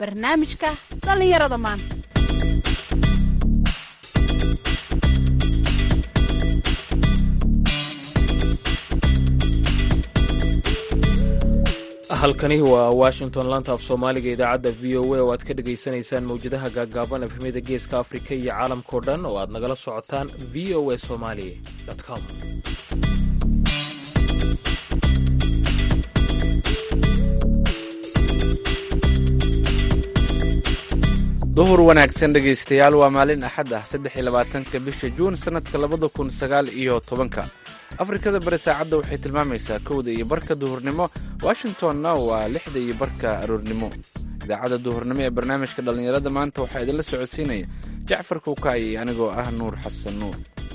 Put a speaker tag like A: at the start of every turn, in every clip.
A: barnaamijka dhallinyarada maanta
B: halkani waa washington lanta af soomaaliga idaacadda v o a oo aad ka dhegaysanaysaan mawjadaha gaaggaaban efemyada geeska afrika iyo caalamkao dhan oo aad nagala socotaan v o a somali com
C: duhur wanaagsan dhegaystayaal waa maalin axad ah saddex iyo labaatanka bisha juun sannadka labada kun sagaal iyo tobanka afrikada bari saacadda waxay tilmaamaysaa kowda iyo barka duhurnimo washingtonna waa lixda iyo barka aroornimo idaacadda duhurnimo ee barnaamijka dhallinyarada maanta waxaa idinla socodsiinaya jacfar kuukaayi anigoo ah nuur xasan nuur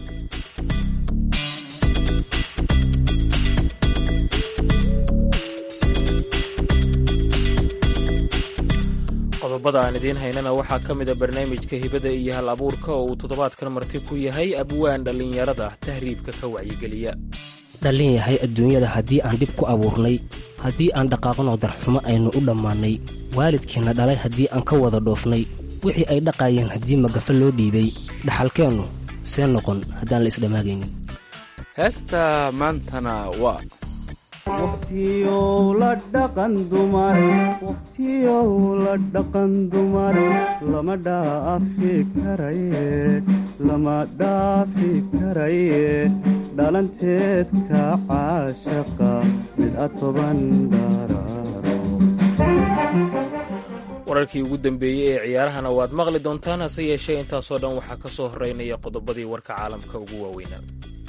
B: qodobada aan idiin haynana waxaa ka mid a barnaamijka hibada iyo hal abuurka oo uu toddobaadkan marti ku yahay abwaan dhallinyarada tahriibka ka wacyigeliya
D: dhallin yahay adduunyada haddii aan dhib ku abuurnay haddii aan dhaqaaqnoo darxumo aynu u dhammaannay waalidkiinna dhalay haddii aan ka wada dhoofnay wixii ay dhaqaayeen haddii magafa loo dhiibay dhaxalkeennu see noqon haddaan la isdhammaagaynin
C: heesta maantana waa
E: waqtiyow la dhaqan dumar waqtiyow la dhaqan dumar lama dhaafi karaye lama dhaafi karaye dhalanteedka caashaqa mid a toban dharaaro
B: wararkii ugu dambeeyey ee ciyaarahana waad maqli doontaan hase yeeshee intaasoo dhan waxaa ka soo horreynaya qodobadii warka caalamka ugu waaweynaa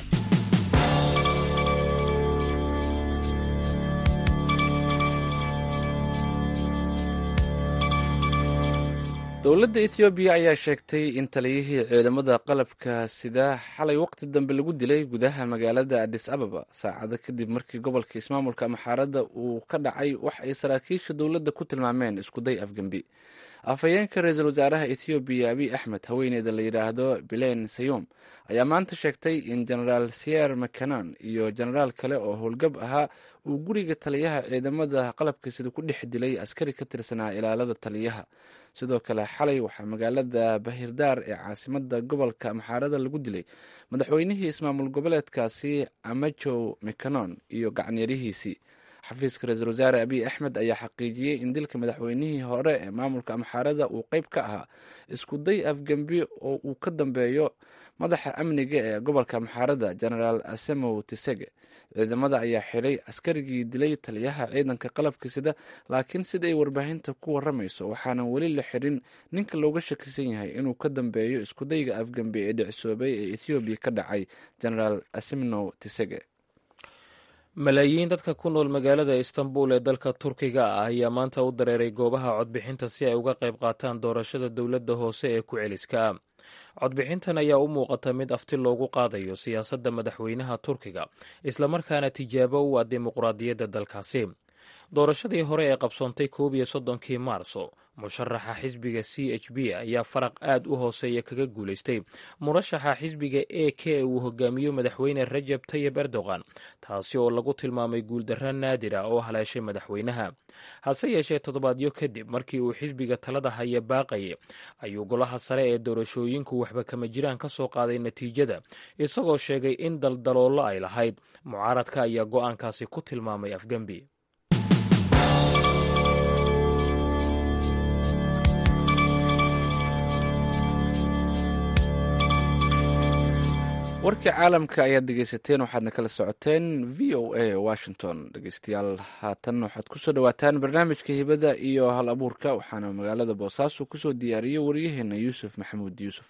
C: dowladda ethoobiya ayaa sheegtay in taliyihii ciidamada qalabka sida xalay waqti dambe lagu dilay gudaha magaalada adis ababa saacado kadib markii gobolka ismaamulka maxaaradda uu ka dhacay wax ay saraakiisha dowladda ku tilmaameen iskuday afgembi afhayeenka ra-iisul wasaaraha ethoobiya abiy axmed haweeneyda la yidhaahdo bilen sayom ayaa maanta sheegtay in genaraal sier mcanan iyo genaraal kale oo howlgab ahaa uu guriga taliyaha ciidamada qalabka sida ku dhex dilay askari ka tirsanaa ilaalada taliyaha sidoo kale xalay waxaa magaalada bahirdaar ee caasimada gobolka maxaarada lagu dilay madaxweynihii ismaamul goboleedkaasi amajow mcanon iyo gacanyarihiisii xafiiska ra-iisul wasaare abiy axmed ayaa xaqiijiyey in dilka madaxweynihii hore ee maamulka amxaarada uu qeyb ka ahaa isku day afgembi oo uu ka dambeeyo madaxa amniga ee gobolka amxaarada genaraal asemow tisege ciidamada ayaa xiray askarigii dilay taliyaha ciidanka qalabka sida laakiin sida ay warbaahinta ku waramayso waxaanan weli la xirin ninka looga shakisan yahay inuu ka dambeeyo iskudayga afgembi ee dhicisoobay ee ethoobiya ka dhacay genaraal asemnow tisege
B: malaayiin dadka ku nool magaalada istanbul ee dalka turkiga ah ayaa maanta u dareeray goobaha codbixinta si ay uga qayb qaataan doorashada dowladda hoose ee ku celiska ah codbixintan ayaa u muuqata mid afti loogu qaadayo siyaasadda madaxweynaha turkiga islamarkaana tijaabo u ah dimuqraadiyadda dalkaasi doorashadii hore ee qabsoontay koob iyo soddonkii maarso musharaxa xisbiga c h b ayaa faraq aad u hooseeya kaga guulaystay murashaxa xisbiga e k uu hogaamiyo madaxweyne rajab tayib erdogan taasi oo lagu tilmaamay guuldarra naadira oo haleeshay madaxweynaha hase yeeshee toddobaadyo kadib markii uu xisbiga talada haya baaqayay ayuu golaha sare ee doorashooyinku waxba kama jiraan ka soo qaaday natiijada isagoo sheegay in daldaloollo ay lahayd mucaaradka ayaa go'aankaasi ku tilmaamay afgembi
C: warkii caalamka ayaad dhegeysateen waxaadna kala socoteen v o a washington dhegeystayaal haatan waxaad kusoo dhawaataan barnaamijka hibada iyo hal abuurka waxaana magaalada boosaaso kusoo diyaariyey waryaheena yuusuf maxamuud yuusuf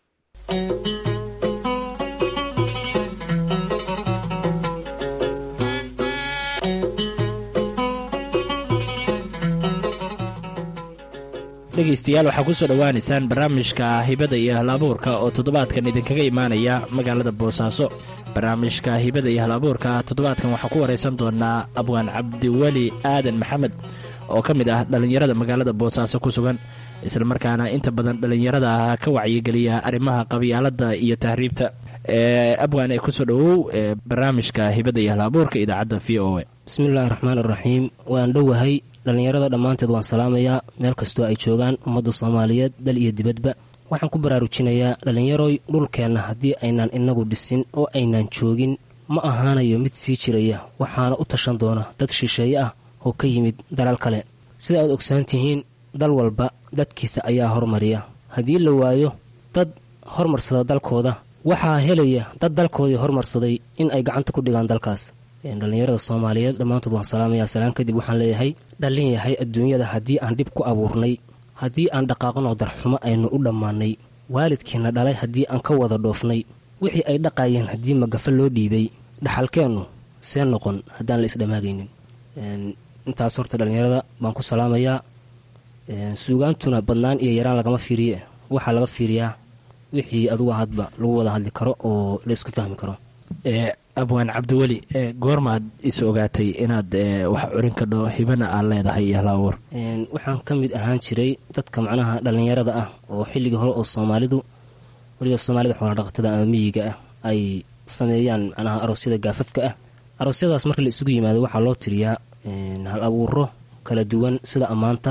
D: dhegaystayaal waxaa ku soo dhowaanaysaan barnaamijka hibada iyo hal abuurka oo toddobaadkan idinkaga imaanaya magaalada boosaaso barnaamijka hibada iyo hal abuurka toddobaadkan waxaan ku waraysan doonaa abwaan cabdiweli aadan maxamed oo ka mid ah dhallinyarada magaalada boosaaso ku sugan islamarkaana inta badan dhallinyarada ka wacyigeliya arrimaha qabyaaladda iyo tahriibta abwan ee kusoo dhowow barnaamijka hibada iyo halabuurka idaacadda v o a
F: bismillaahi raxmaan iraxiim waan dhowahay dhallinyarada dhammaanteed waan salaamayaa meel kastoo ay joogaan ummadda soomaaliyeed dal iyo dibadba waxaan ku baraarujinayaa dhallinyaroy dhulkeenna haddii aynaan inagu dhisin oo aynaan joogin ma ahaanayo mid sii jiraya waxaana u tashan doona dad shisheeye ah oo ka yimid dalal kale sida aad ogsoon tihiin dal walba dadkiisa ayaa hormariya haddii la waayo dad hormarsada dalkooda waxaa helaya dad dalkoodii hormarsaday in ay gacanta ku dhigaan dalkaas dhallinyarada soomaaliyeed dhammaantood waan salaamayaa salaan kadib waxaan leeyahay dhallin yahay adduunyada haddii aan dhib ku abuurnay haddii aan dhaqaaqnoo darxumo aynu u dhammaannay waalidkiina dhalay haddii aan ka wada dhoofnay wixii ay dhaqaayeen haddii magafa loo dhiibay dhaxalkeennu see noqon haddaan la isdhamaagaynin intaas horta dhallinyarada baan ku salaamayaa suugaantuna badnaan iyo yaraan lagama fiiriye waxaa laga fiiriyaa wixii adugu hadba lagu wada hadli karo oo la isku fahmi karo
D: abwaan cabdiweli goormaad is ogaatay inaad wax curin kadho hibana aad leedahay iyo halaawar
F: waxaan ka mid ahaan jiray dadka macnaha dhallinyarada ah oo xilligii hore oo soomaalidu weliba soomaalida xooladhaqatada ama miyiga ah ay sameeyaan macnaha aroosyada gaafafka ah aroosyadaas marka la isugu yimaado waxaa loo tiriyaa hal abuuro kala duwan sida ammaanta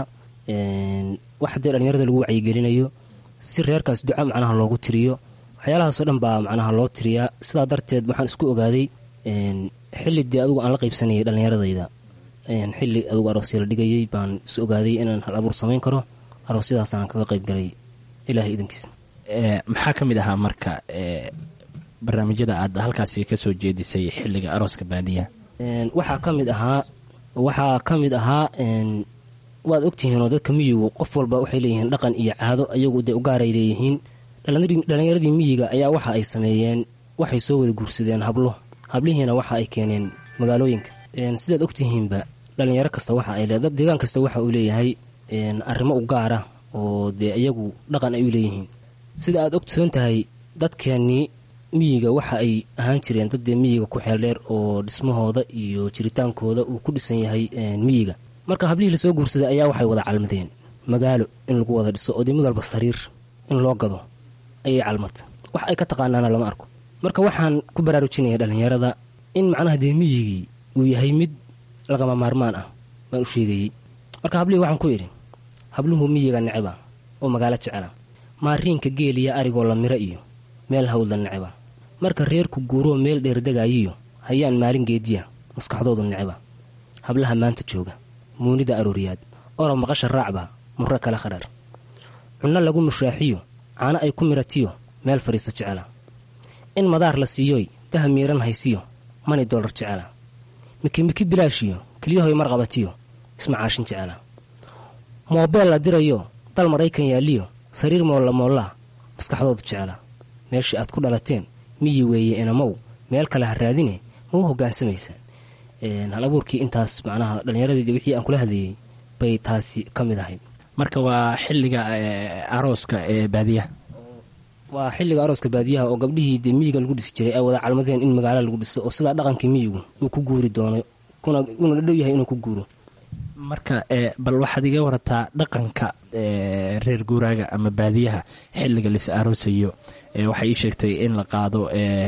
F: wax haddee dhallinyarada lagu wacyigelinayo si reerkaas duca macnaha loogu tiriyo waxyaalahaasoo dhan baa macnaha loo tiriyaa sidaa darteed waxaan isku ogaaday xilli dee adugu aan la qaybsanayay dhallinyaradayda xilli adugu aroosya la dhigayay baan is ogaaday inaan hal abuur samayn karo aroosyadaasaan kaga qayb galay ilaahay idankiisa
D: maxaa ka mid ahaa marka barnaamijyada aad halkaasi kasoo jeedisay xilliga arooska baadiyaha
F: waxaa ka mid ahaa waxaa ka mid ahaa waad ogtihiinoo dadka miyigu qof walba waxay leeyihiin dhaqan iyo caado ayagu dee ugaaray leeyihiin dhallinyaradii miyiga ayaa waxa ay sameeyeen waxay soo wada guursadeen hablo hablihiina waxa ay keeneen magaalooyinka sidaad ogtihiinba dhallinyaro kasta waxa ay le deegaan kasta waxa uu leeyahay arrimo u gaara oo dee iyagu dhaqan ay u leeyihiin sida aad ogsoon tahay dadkeennii miyiga waxa ay ahaan jireen dad dee miyiga ku xeeldheer oo dhismahooda iyo jiritaankooda uu ku dhisan yahay miyiga marka hablihii lasoo guursaday ayaa waxay wada calmadeen magaalo in lagu wada dhiso oo dee mid walba sariir in loo gado ayay calmata wax ay ka taqaanaana lama arko marka waxaan ku baraarujinaya dhallinyarada in macnaha dee miyigii uu yahay mid lagama maarmaan ah baan u sheegayey marka hablihii waxaan ku idhi habluhu miyiga neceba oo magaalo jecela maariinka geeliya arigoo la miro iyo meel hawdla neceba marka reerku guuroo meel dheerdegaayiyo hayaan maalin geediya maskaxdoodu neceba hablaha maanta jooga muunida arooriyaad orob maqasha raacba murro kale khadhar cunno lagu mushaaxiyo caano ay ku miratiyo meel fadhiista jecela in madaar la siiyoy daha miiran haysiyo mani dollar jecela mikimiki bilaashiyo keliyahoy marqabatiyo ismacaashin jecela moobeel la dirayo dal maraykan yaalliyo sariir moolla moollaa maskaxdoodu jecela meeshii aad ku dhalateen miyi weeye inamow meel kale ha raadine ma u hogaansamaysaan hal abuurkii intaas macnaha dhallinyaradeedii wixii aan kula hadlayey bay taasi ka mid ahayd
D: marka waa xilliga arooska ee baadiyaha
F: waa xilliga arooska baadiyaha oo gabdhihii dee miyiga lagu dhisi jiray ay wada calmadeen in magaalo lagu dhiso oo sidaa dhaqankii miyigu uu ku guuri doono una dhadhow yahay inuu ku guuro
D: marka bal waxaad iga warataa dhaqanka reer guuraaga ama baadiyaha xilliga lis aroosayo waxay ii sheegtay in la qaado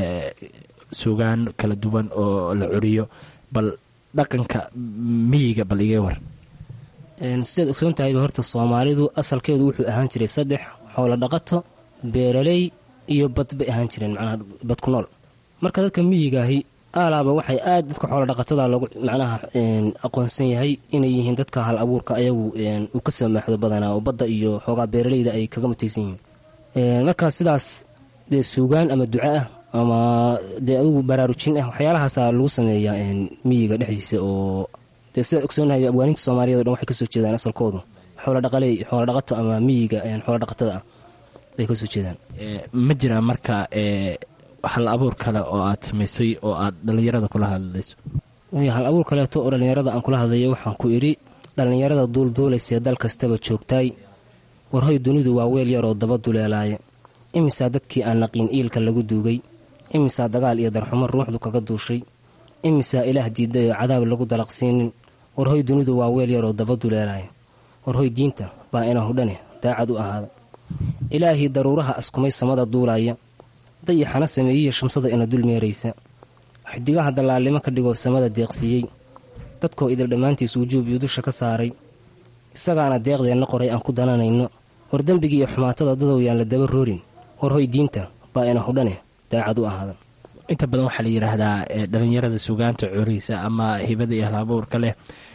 D: suugaan kala duwan oo la curiyo bal dhaqanka miyiga bal iga war
F: sidaad ogsoon tahayba horta soomaalidu asalkeedu wuxuu ahaan jiray saddex xoolo dhaqato beeraley iyo bad bay ahaan jireen macnaha bad ku nool marka dadka miyigaahi aalaaba waxay aad dadka xoolo dhaqatada loogu macnaha aqoonsan yahay inay yihiin dadka hal abuurka ayagu uu ka soo maaxdo badanaa oo badda iyo xoogaa beeraleyda ay kaga mutaysan yihiin marka sidaas dee suugaan ama duca ah ama dee adugu baraarujin ah waxyaalahaasaa lagu sameeyaa miyiga dhexdiisa oo dee sidaad ogsoonahay abwaaninta soomaaliyad o dhan waxay kasoo jeedaan asalkoodu xooladhaqaley xoolodhaqato ama miyiga xoolodhaqatada ah bay kasoo jeedaan
D: ma jiraa marka hal abuur kale oo aad samaysay oo aad dhallinyarada kula hadlayso
F: hal abuur kaleeto oo dhallinyarada aan kula hadlayo waxaan ku idhi dhallinyarada duulduulaysee dal kastaba joogtaay warhoy dunidu waa weel yaroo daba duleelaaya imisaa dadkii aan naqiin iilka lagu duugay imisaa dagaal iyo darxumo ruuxdu kaga duushay imisaa ilaah diiday oo cadaab lagu dalaqsiinin warhoy dunidu waa weel yaroo daba duleelaaya warhoy diinta baa ina hudhane daacad u ahaada ilaahii daruuraha askumay samada duulaaya dayaxana sameeyiya shamsada ina dul meeraysa xidigaha dallaalnimo ka dhigoo samada deeqsiiyey dadkoo idil dhammaantiis wujuub iyo dusha ka saaray isagaana deeqdeenna qoray aan ku dananayno hor dembigii iyo xumaatada dadow yaan la daba roorin hor hoy diinta baa ina hudhane daacad u ahaada
D: inta badan waxaa la yidhaahdaa dhalinyarada sugaanta coriisa ama hibada iyo halabuurka leh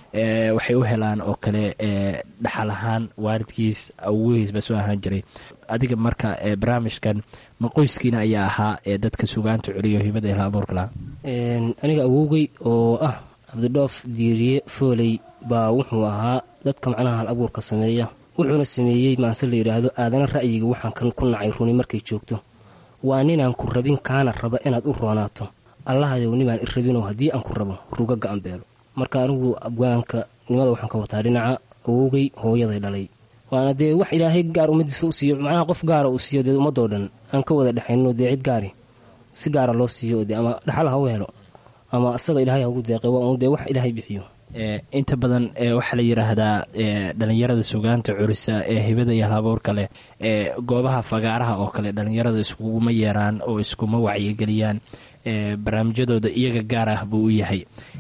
D: waxay u helaan oo kale dhaxal ahaan waalidkiis awgihiisba soo ahaan jiray adiga marka barnaamijkan ma qoyskiina ayaa ahaa ee dadka sugaanta celiyo hibada iyo halabuurka lahaa
F: aniga awowgey oo ah cabdidhoof diiriye fooley baa wuxuu ahaa dadka macnaha hal abuurka sameeya wuxuuna sameeyey maanse la yidhaahdo aadana ra'yiga waxaan kan ku nacay runi markay joogto waa ninaan ku rabin kaana raba inaad u roonaato allahayow nimaan i rabinoo haddii aan ku rabo ruga ga-an beelo marka anigu abwaanka nimada waxaan ka wataa dhinaca awowgay hooyaday dhalay waana dee wax ilaahay gaar ummadiisa u siiyo macnaha qof gaara uu siiyo dee ummadoo dhan aan ka wada dhexayno dee cid gaari si gaara loo siiyo dee ama dhaxal ha u helo ama asaga ilaahay haugu deeqay waa un dee wax ilaahay bixiyo
D: inta badan waxaa la yidhaahdaa dhalinyarada sugaanta curisa ee hibada iyo halabuurka leh ee goobaha fagaaraha oo kale dhalinyarada iskuguma yeeraan oo iskuma wacyigeliyaan barnaamijyadooda iyaga gaar ah buu u yahay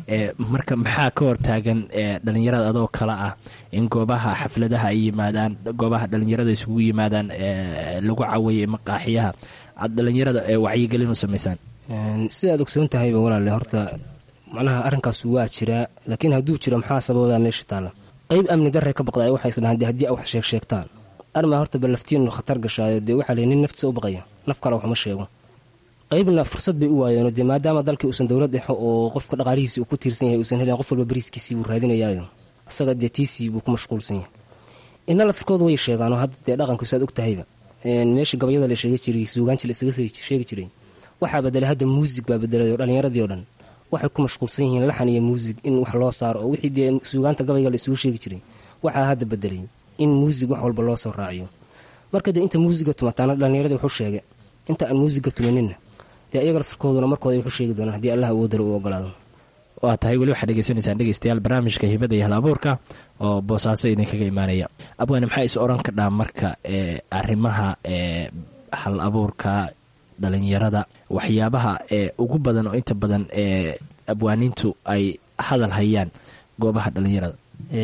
D: marka maxaa ka hortaagan dhalinyarada adoo kale ah in goobaha xafladaha ay yimaadaan goobaha dhalinyarada isugu yimaadaan lagu caweeyay maqaaxiyaha aad dhalinyarada wacyigelin u samaysaan
F: sidaad ogsoon tahayba walaale horta macnaha arrinkaas waa jiraa laakiin hadduu jiro maxaa sababaa meesha taalla qayb amni darre ka baqda waxay isdhahaan dee haddii a wax sheeg sheegtaan armaa horta balaftiinu khatar gashaayo dee waxaa ley nin naftiisa u baqaya naf kale waxuma sheego qaybna fursad bay u waayeenoo dee maadaama dalkii uusan dowlad dhexo oo qofka dhaqaalihiisii uu ku tiirsan yahay uusan helin qof walba bariiskiisii buu raadinayaayo isaga dee tiisii buu ku mashquulsan yahay ina laftirkooda way sheegaanoo hadda dee dhaqankiisu aad og tahayba meesha gabayada la sheega jiray suugaanji la isaga sheegi jiray waxaa bedelay hadda muusig baa bedelay oo dhallinyaradii oo dhan waxay ku mashquulsan yihiin laxan iyo muusig in wax loo saaro oo wixii dee suugaanta gabayga la isugu sheegi jiray waxaa hadda bedelay in muusig wax walba loo soo raaciyo marka dee inta muusiga tumataana dhallinyaradii wuxuu sheegay inta aan muusiga tumaninna dee iyaga laftirkooduna markooda wuxuu sheegi doonaan haddii allah awoodala u ogolaado
D: waa tahay weli waxaad dhegeysanaysaan dhegeystayaal barnaamijka hibada iyo hal abuurka oo boosaaso idinkaga imaanaya abwaane maxaa is oran kadhaa marka ee arrimaha ee hal abuurka dhalinyarada waxyaabaha ee ugu badan oo inta badan ee abwaaniintu ay hadal hayaan goobaha dhalinyarada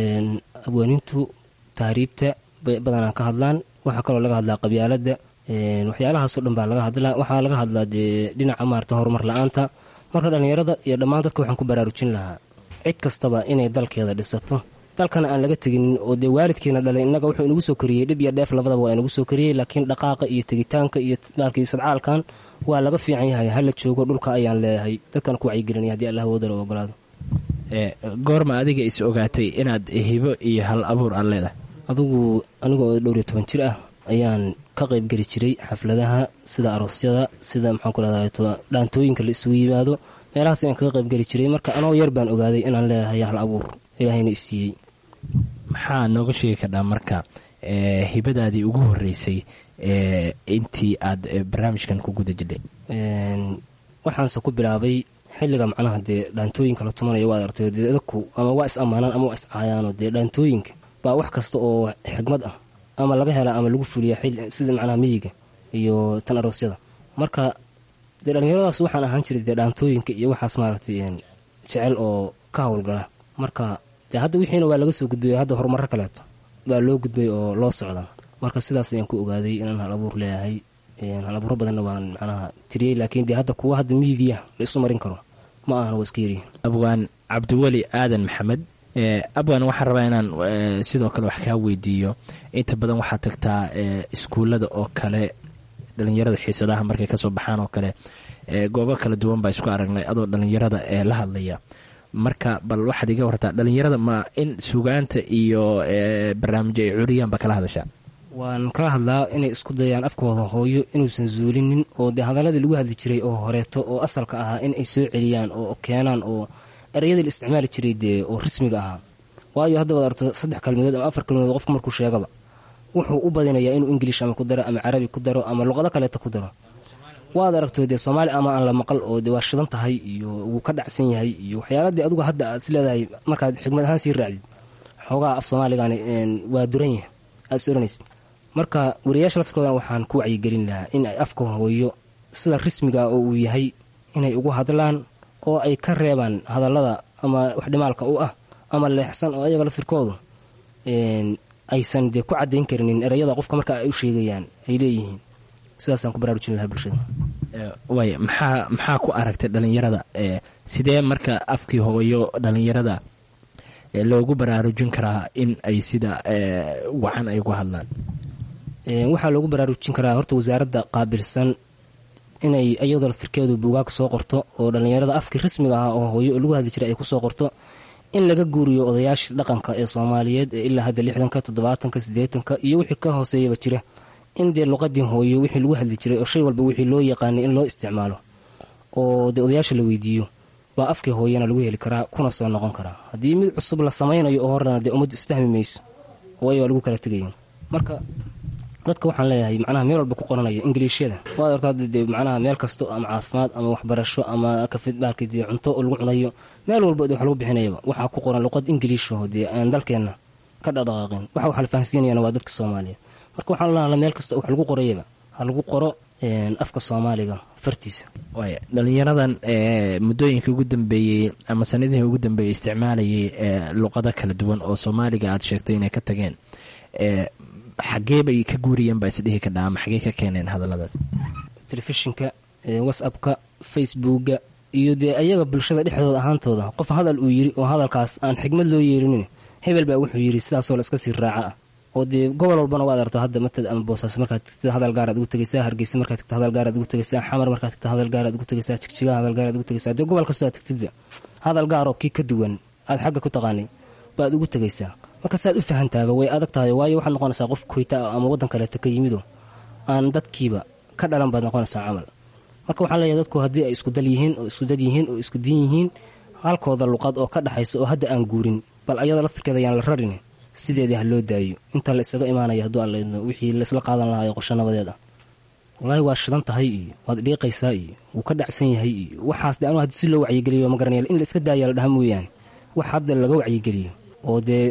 F: abwaaniintu tahriibta bay badanaa ka hadlaan waxaa kaloo laga hadlaa qabyaalada waxyaalahaasoo dhan baa laga hadlaa waxaa laga hadlaa dee dhinaca maarata horumar la-aanta marka dhallinyarada iyo dhammaan dadka waxaan ku baraarujin lahaa cid kastaba inay dalkeeda dhisato dalkana aan laga teginin oo dee waalidkiina dhalay innaga wuxuu inagu soo koriyey dhib iyo dheef labadaba waa inagu soo koriyey laakiin dhaqaaqa iyo tegitaanka iyo maalkii sadcaalkan waa laga fiican yahay hala joogo dhulka ayaan leeyahay dadkana ku wacyigelinaya haddii allah woodala u ogolaado
D: goorma adiga is ogaatay inaad hibo iyo hal abuur aad leedahay
F: adugu aniga oo dhowr iyo toban jir ah ayaan ka qaybgeli jiray xafladaha sida aroosyada sida maxaan ku leedahay dhaantooyinka la isugu yimaado meelahaas ayaan kaga qaybgeli jiray marka anoo yar baan ogaaday inaan leeyahay hal abuur ilaahayna isiiyey
D: maxaa nooga sheegi kardhaa marka hibadaadii ugu horeysay intii aad barnaamijkan ku guda jidhay
F: waxaanse ku bilaabay xilliga macnaha dee dhaantooyinka la tumanayo waad artay dee dadku ama waa is ammaanaan ama waa is caayaano dee dhaantooyinka baa wax kasta oo xigmad ah ama laga helaa ama lagu fuliya sida macnaha miyiga iyo tan aroosyada marka dee dhallinyaradaas waxaan ahaan jiray dee dhaantooyinka iyo waxaas maaragtay jecel oo ka howlgala marka dee hadda wixiina waa laga soo gudbay hadda horumarro kaleeto baa loo gudbay oo loo socda marka sidaas ayaan ku ogaaday inaan hal abuur leeyahay hal abuuro badanna waan macnaha tiriyey laakiin dee hadda kuwa hadda miidiya la isu marin karo ma ahana waa iska yaryihin
D: abwaan cabdiweli aadan maxamed abwan waxaan rabaa inaan sidoo kale wax kaa weydiiyo inta badan waxaad tagtaa iskuullada oo kale dhalinyarada xiisadaha markay kasoo baxaan oo kale goobo kala duwan baa isku aragnay adoo dhalinyarada ee la hadlaya marka bal waxaad iga wartaa dhalinyarada ma in sugaanta iyo barnaamijyo ay curiyaan baa kala hadashaa
F: waan kala hadlaa inay isku dayaan afkooda hooyo inuusan zuulinin oo dee hadaladii lagu hadli jiray oo horeeto oo asalka ahaa in ay soo celiyaan oo keenaan oo ereyadii la isticmaali jiray dee oo rasmiga ahaa waayo hadda waad arto saddex kalmadood ama afar kalmadood qofku markuu sheegaba wuxuu u badinayaa inuu ingiliish ama ku daro ama carabi ku daro ama luqado kaleeta ku daro waad aragto dee soomaali ama aan la maqal oo dee waa shidan tahay iyo wuu ka dhacsan yahay iyo waxyaaladii adugu hadda aad is leedahay markaad xigmad ahaan sii raacdid xoogaha af soomaaligan waa duran yahay aad is oranaysid marka wariyaasha laftirkoodana waxaan ku wacyigelin lahaa in ay afka hooyo sida rismiga oo uu yahay inay ugu hadlaan oo ay ka reebaan hadallada ama waxdhimaalka u ah ama leexsan oo ayaga laftirkoodu aysan dee ku cadayn karinin ereyada qofka marka ay u sheegayaan ay leeyihiin sidaasaan ku baraarujin lahaa bulshada
D: waay maxaa maxaa ku aragtay dhalinyarada sidee marka afkii hooyo dhalinyarada loogu baraarujin karaa in ay sida wacan ay uga hadlaan
F: waxaa loogu baraarujin karaa horta wasaaradda qaabilsan inay iyadoo laftirkeedu buugaag soo qorto oo dhallinyarada afkii rasmiga ah oo hooyo lagu hadli jiray ay kusoo qorto in laga guuriyo odayaashii dhaqanka ee soomaaliyeed ee ilaa hadda lixdanka toddobaatanka siddeetanka iyo wixii ka hooseeyaba jira in dee luqadii hooyo wixii lagu hadli jiray oo shay walba wixii loo yaqaanay in loo isticmaalo oo dee odayaasha la weydiiyo baa afkii hooyana lagu heli karaa kuna soo noqon karaa haddii mid cusub la samaynayo oo horena dee ummaddu isfahmi mayso waayo waa lagu kala tegaya marka dadka waxaan leeyahay macnaha meel walba ku qoranaya ingiliishyada waad horta hadda dee macnaha meel kasto ama caafimaad ama waxbarasho ama kafidbaalka dee cunto oo lagu cunayo meel walba dee wax lagu bixinayaba waxaa ku qoran luqad ingiliishaho dee aan dalkeenna ka dhaqdhaqaaqin waxa waxa la fahansiinayana waa dadka soomaaliyeed marka waxaan leeyahay meel kasta wax lagu qorayaba ha lagu qoro afka soomaaliga fartiisa
D: waay dhalinyaradan muddooyinkii ugu dambeeyey ama sanadihii ugu dambeeyey isticmaalayay luqado kala duwan oo soomaaliga aad sheegtay inay ka tageen xagee bay ka guuriyeen baa isdhihi ka dhaama xagee ka keeneen hadalladaas
F: telefishinka whatsappka facebooka iyo dee ayaga bulshada dhexdooda ahaantooda qof hadal uu yiri oo hadalkaas aan xigmad loo yeerinin hebel baa wuxuu yiri sidaasoo la iska sii raaca ah oo dee gobol walbana waad arto hadda matad ama boosaaso markaad tagtid hadal gaaraad ugu tegaysaa hargeysa markaad tagto hadal gaaraad ugu tegaysaa xamar markaad tagto hadal gaaraad ugu tegaysaa jigjiga hadal gaaraad ugu tegaysaa dee gobol kastoo aad tagtidba hadal gaaroo kii ka duwan aad xagga ku taqaanay baad ugu tegaysaa marka saad u fahantaaba way adag tahay waayo waxaad noqonaysaa qof koyta ah ama waddan kaleeta ka yimido aan dadkiiba ka dhalan baad noqonaysaa camal marka waxaan leeyahay dadku haddii ay isku dal yihiin oo isku dad yihiin oo isku diin yihiin halkooda luqad oo ka dhaxaysa oo hadda aan guurin bal ayada laftirkeeda ayaan la rarin sideedii ha loo daayo inta la isaga imaanaya hadduu aan laydno wixii laisla qaadan lahaa ee qosho nabadeed ah wallaahi waa shidan tahay iyo waad dhiiqaysaa iyo wuu ka dhacsan yahay iyo waxaas de anu haddi si loo wacyigeliyo ma garanaya in la iska daaya la dhaha mooyaane wax hadda laga wacyigeliyo oo dee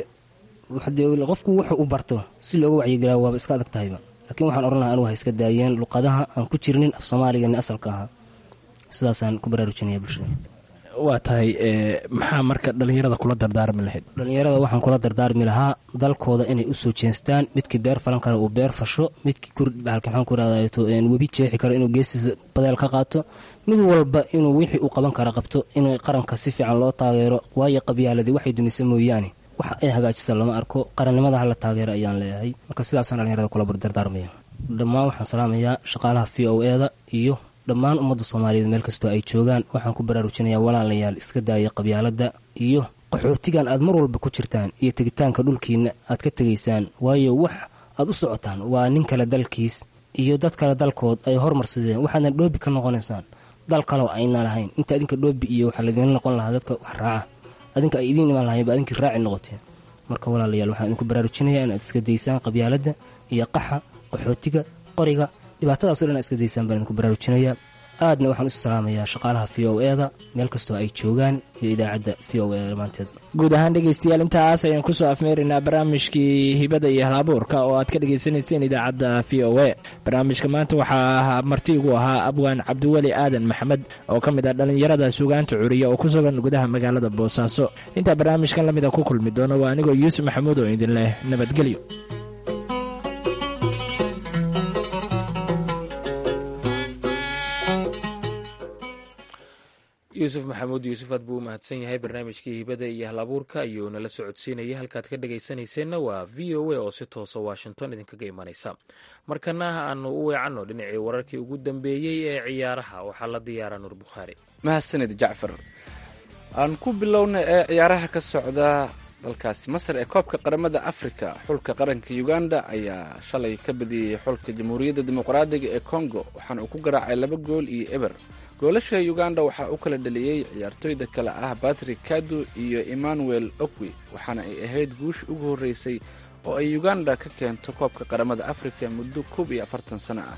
F: qofku wuxuu u barto si looga wacyigeliya waaba iska adag tahayba laakiin waxaan odhan lahaa anugu ha iska daayeen luqadaha aan ku jirnin af soomaaligani asalka ahaa sidaasaan ku baraarujinaya bulshada
D: waa tahay maxaa marka dhallinyarada kula dardaarmi lahayd
F: dhallinyarada waxaan kula dardaarmi lahaa dalkooda inay usoo jeestaan midkii beer falan kara uu beer fasho midkii kurbaxalka maxaan ku rahdato webi jeexi karo inuu geestiisa badeel ka qaato mid walba inuu wixii uu qaban kara qabto in qaranka si fiican loo taageero waayo qabyaaladii waxay dumisa mooyaane wax ay hagaajisa lama arko qarannimada hala taageero ayaan leeyahay marka sidaasaan dhallinyarada kula dardaarmaya dhammaan waxaan salaamayaa shaqaalaha v o eda iyo dhammaan ummadda soomaaliyeed meel kastoo ay joogaan waxaan ku baraarujinayaa walaalayaal iska daaya qabyaaladda iyo qaxootigan aad mar walba ku jirtaan iyo tegitaanka dhulkiina aad ka tegaysaan waayo wax aad u socotaan waa nin kale dalkiis iyo dad kale dalkood ay hormarsadeen waxaadna dhoobi ka noqonaysaan dal kaleo ayna lahayn inta adinka dhoobi iyo waxaa laydinla noqon lahaa dadka wax raaca adinka ay idiin imaan lahayn ba adinkii raaci noqoteen marka walaalayaal waxaan idinku baraarujinayaa inaad iska daysaan qabyaaladda iyo qaxa qaxootiga qoriga dhibaatadaas o dhan iska daysaan baan idinku baraarujinayaa aadna waxaan isu salaamayaa shaqaalaha v o eda meel kastoo ay joogaan iyo idaacadda v o eda dhammaanteed
D: guud ahaan dhegeystayaal intaas ayaan kusoo afmeeraynaa barnaamijkii hibada iyo halabuurka oo aad ka dhagaysanayseen idaacadda v o a barnaamijka maanta waxaa marti igu ahaa abwaan cabdiweli aadan maxamed oo ka mid ah dhallinyarada sugaanta curiya oo ku sugan gudaha magaalada boosaaso intaa barnaamijkan la mida ku kulmi doono waa anigoo yuusuf maxamuud oo idin leh nabadgelyo
B: yuusuf maxamuud yuusuf aad buu u mahadsan yahay barnaamijkii hibada iyo halabuurka ayuu nala socodsiinayay halkaad ka dhagaysanayseena waa v o a oo si toosa washington idinkaga imanaysa markana aanu u weecanno dhinacii wararkii ugu dambeeyey ee ciyaaraha waxaa la diyaara nuur bukhaari
C: mahadsanid jacfar aan ku bilowna ee ciyaaraha ka socda dalkaasi masar ee koobka qaramada afrika xulka qaranka uganda ayaa shalay ka badiyey xulka jamhuuriyadda dimuqraadiga ee congo waxaana uu ku garaacay laba gool iyo eber goolasha uganda waxaa u kala dhaliyey ciyaartooyda kale ah batrick kadu iyo emmanuel okwi waxaana ay ahayd guush ugu horreysay oo ay uganda ka keento koobka qaramada afrika muddo koob iyo afartan sano ah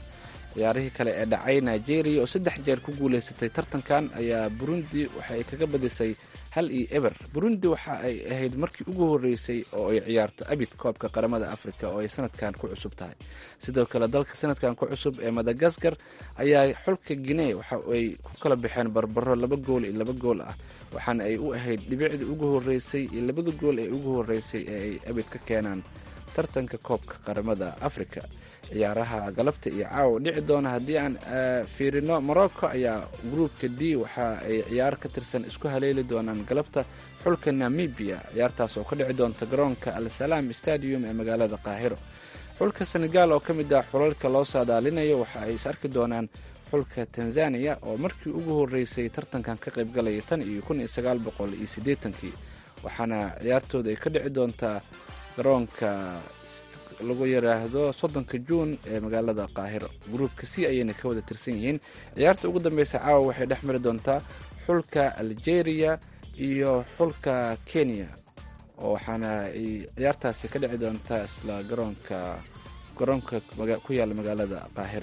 C: ciyaarihii kale ee dhacay nigeria oo saddex jeer ku guuleysatay tartankan ayaa burundi waxa ay kaga badisay hal iyo eber burundi waxa ay ahayd markii ugu horeysay oo ay ciyaarto abid koobka qaramada africa oo ay sanadkan ku cusub tahay sidoo kale dalka sanadkan ku cusub ee madagaskar ayaa xulka guinee waxa ay ku kala baxeen barbaro laba gool iyo laba gool ah waxaana ay u ahayd dhibicdii ugu horeysay iyo labada gool ee ugu horeysay ee ay abid ka keenaan tartanka koobka qaramada africa ciyaaraha galabta iyo caawa dhici doona haddii aan fiirino morocco ayaa gruupka d waxa ay ciyaar ka tirsan isku haleeli doonaan galabta xulka namibia ciyaartaas oo ka dhici doonta garoonka al salaam stadium ee magaalada qaahiro xulka senegal oo ka mid ah xulalka loo saadaalinayo waxa ay is arki doonaan xulka tanzania oo markii ugu horeysay tartankan ka qaybgalaya tan iyo kun iyo sagaal boqol iyo siddeetankii waxaana ciyaartooda ay ka dhici doontaa garoonka lagu yiraahdo soddonka juun ee magaalada qaahiro gruupka c ayayna ka wada tirsan yihiin ciyaarta ugu dambeysa caawa waxay dhex mari doontaa xulka algeria iyo xulka kenya oo waxaana ay ciyaartaasi ka dhici doontaa isla garoonka garoonka ku yaalla magaalada qaahira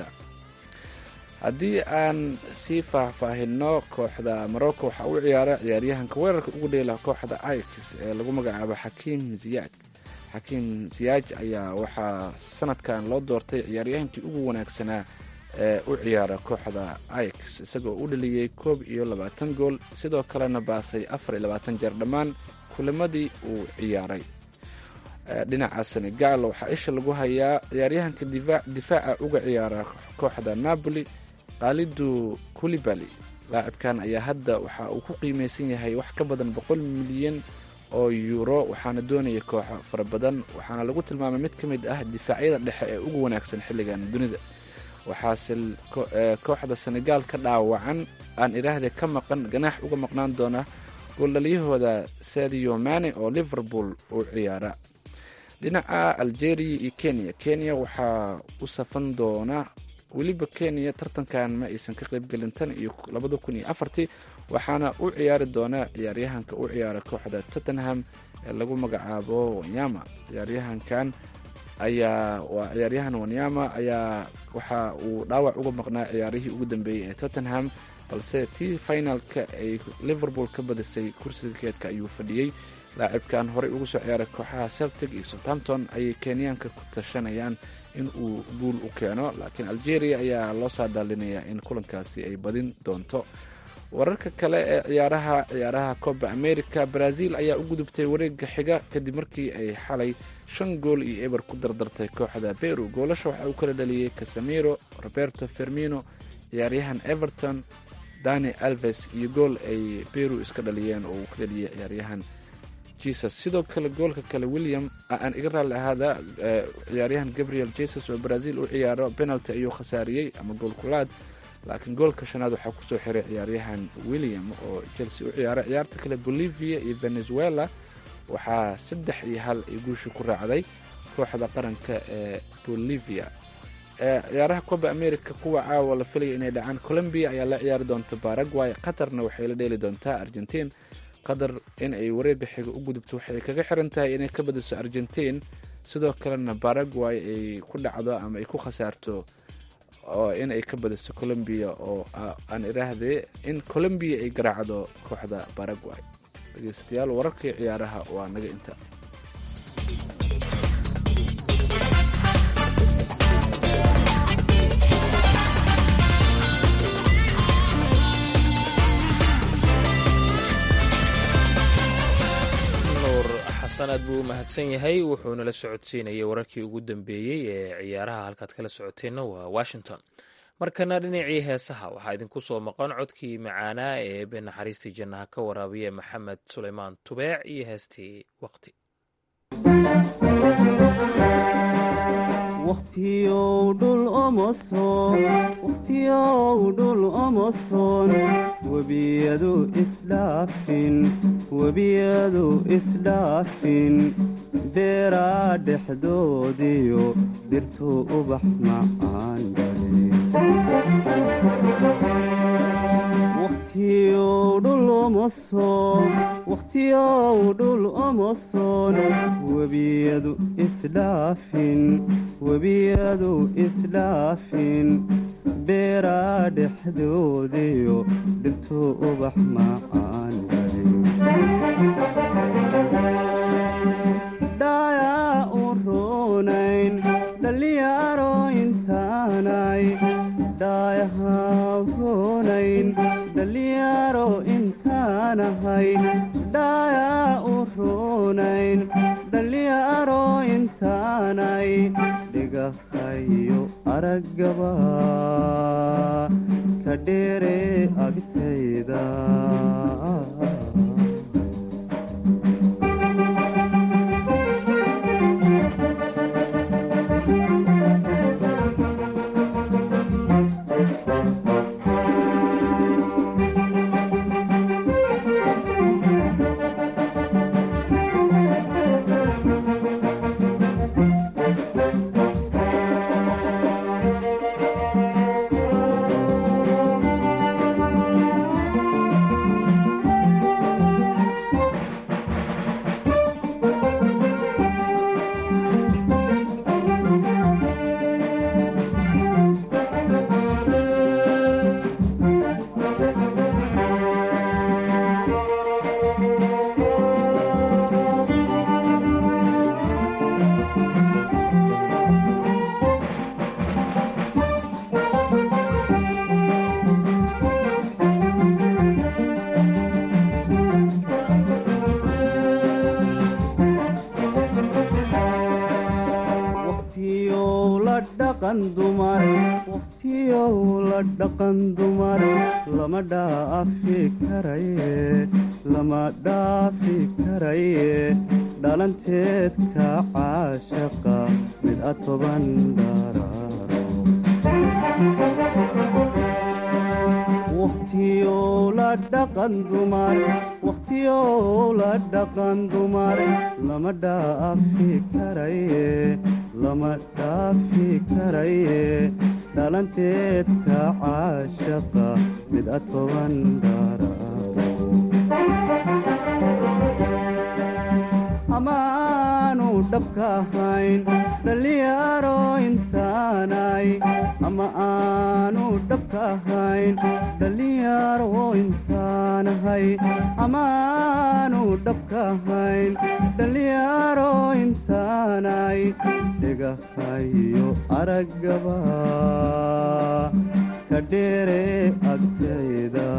C: haddii aan sii faahfaahino kooxda morocco waxaa u ciyaara ciyaaryahanka weerarka ugu dheela kooxda ix ee lagu magacaabo xakiim ziyaad xakiim ziyaaj ayaa waxaa sanadkan loo doortay ciyaaryahankii ugu wanaagsanaa ee u ciyaara kooxda ix isagoo u dhaliyey koob iyo labaatan gool sidoo kalena baasay afar iyo labaatan jeer dhammaan kulamadii uu ciyaaray dhinaca senegal waxaa isha lagu hayaa ciyaaryahanka difaaca uga ciyaara kooxda napoli kaalidu kulibali laacibkan ayaa hadda waxa uu ku qiimeysan yahay wax ka badan boqol milyan oo yuuro waxaana doonaya kooxo fara badan waxaana lagu tilmaamay mid ka mid ah difaacyada dhexe ee ugu wanaagsan xilligan dunida waxaase kooxda senegal ka dhaawacan aan idhaahde ka maqan ganaax uga maqnaan doona gooldhaliyahooda sadio mane oo liverpool uu ciyaara dhinaca algeria iyo kenya kenya waxaa u safan doona weliba kenya tartankan ma aysan ka qaybgelin tan iyo labada kun iyo afartii waxaana u ciyaari doona ciyaaryahanka u ciyaara kooxda tottenham ee lagu magacaabo wanyama ciyaaryahankan ayaa waa ciyaaryahan wanyama ayaa waxa uu dhaawac uga maqnaa ciyaarihii ugu dambeeyey ee tottenham balse tii finalka ay liverpool ka badisay kursiga keedka ayuu fadhiyey laacibkan horey ugu soo ciyaaray kooxaha celtic iyo southampton ayay kenyaanka ku tashanayaan in uu guul u keeno laakiin algeria ayaa loo saadaalinayaa in kulankaasi ay badin doonto wararka kale ee ciyaaraha ciyaaraha coba america brazil ayaa u gudubtay wareega xiga kadib markii ay xalay shan gool iyo eber ku dardartay kooxda peru goolasha waxaa uu kala dhaliyey casamiro roberto fermino ciyaaryahan everton dani alves iyo gool ay peru iska dhaliyeen oo uu ka dhaliyey ciyaaryahan jesus sidoo kale goolka kale william aan iga raalli ahaada ciyaaryahan gabriel jesus oo brazil u ciyaaro penalty ayuu khasaariyey ama gool kulaad laakiin goolka shanaad waxaa kusoo xiray ciyaaryahan william oo chelsea u ciyaara ciyaarta kale bolivia iyo venezuela waxaa saddex iyo hal ay guusha ku raacday kooxda qaranka ee bolivia ciyaaraha coba america kuwa caawa la filaya inay dhacaan colombia ayaa la ciyaari doonta baraguay qatarna waxay la dheeli doontaa argentiin qatar in ay wareega xiga u gudubto waxay kaga xiran tahay inay ka badiso argentiin sidoo kalena baraguay ay ku dhacdo ama ay ku khasaarto oo in ay ka badiso colombia oo aan idhaahde in colombia ay garaacdo kooxda baraguay dhegeystayaal wararkii ciyaaraha waa naga inta
B: aad buu u mahadsan yahay wuxuuna la socodsiinayay wararkii ugu dambeeyey ee ciyaaraha halkaad kala socoteenna waa washington markana dhinacii heesaha waxaa idinku soo maqan codkii macaanaa ee eebe naxariistii jannaha ka waraabiya maxamed suleymaan tubeec iyo heestii waqti
E: wakhtiyow dhul omoson wakhtiyow dhul omoson webiyadu isdhaafin webiyadu isdhaafin beeraa dhexdoodiyo dirtu ubax macaan wakhtiyow dhul omoson wakhtiyow dhul omoson webiyadu isdhaafin webiyadu isdhaafin beeraa dhexdoodiyo dhirtuu ubax macaan dhayaa u roonayn dhalinyaro intaanay dhaayaha roonayn dhalinyaro intaanahay dhaayaa u roonayn dhalinyaro intaanay dhigahayo araggaba ka dheere agtayda waqtiyow la dhaqan dumar waqtiyow la dhaqan dumar lama dhaafi karaye lama dhaafi karaye dhalanteed ka caashaqa mid a toban dharaaro waqtiyow la dhaqan dumar waqtiyow la dhaqan dumar lama dhaafi karaye lama dhaafi karaye dhalanteed ka caashaqa mid a toban dharaaro amaanu dhabka ahayn dhalinyaro intaanay ama aanu dhabka ahayn dhalinyaro intaanahay amaanu dhabka ahayn dhalinyaro intaanay dhigahayo araggaba ka dheere agtayda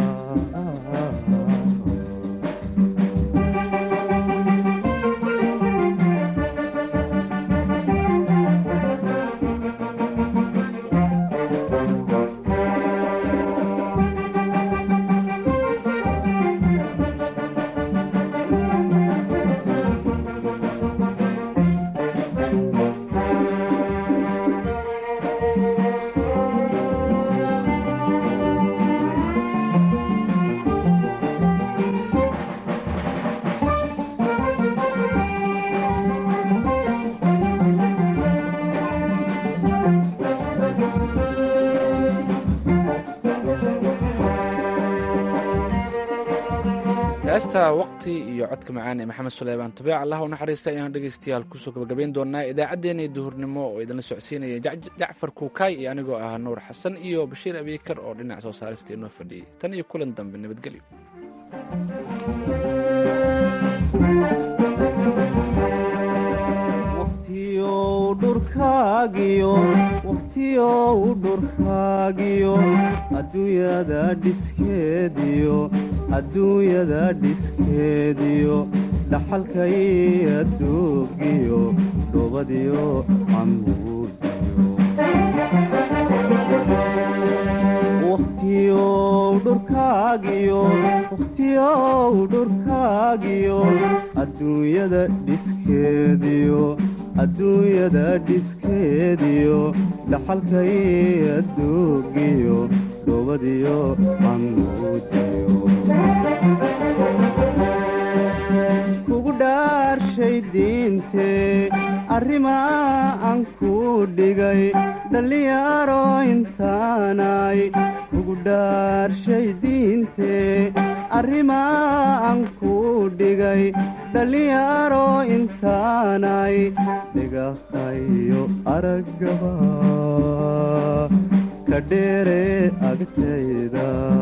C: heesta waqti iyo codka macaan ee maxamed suleymaan tabiic allah u naxariista ayaan dhegaystayaal kusoo gabagabayn doonaa idaacaddeenii duhurnimo oo idinla socodsiinaya jac- jacfar kuukaay iyo anigoo ah nuur xasan iyo bashiir abiikar oo dhinac soo saarista inoo fadhiyey tan iyo kulan dambe nabadgelyo
E: waqtiyow dhurkaagiyo waqtiyow dhurkaagiyo adduunyada dhiskeediyo adduunyada dhiskeediyo dhaxalkay adduugiyo dhoobadiyo camuudiyo waqtiyow dhurkaagiyo waqtiyow dhurkaagiyo adduunyada dhiskeediyo adduunyada dhiskeediyo dhaxalkay adduugiyo dhoobadiyo camuudiyo kugu dhaarshay diintee arrimaa aan ku dhigay dhallinyaro intaanay kugu dhaarshay diintee arrimaa aan ku dhigay dhallinyaro intaanay dhigahayo araggaba ka ka dheere agtayda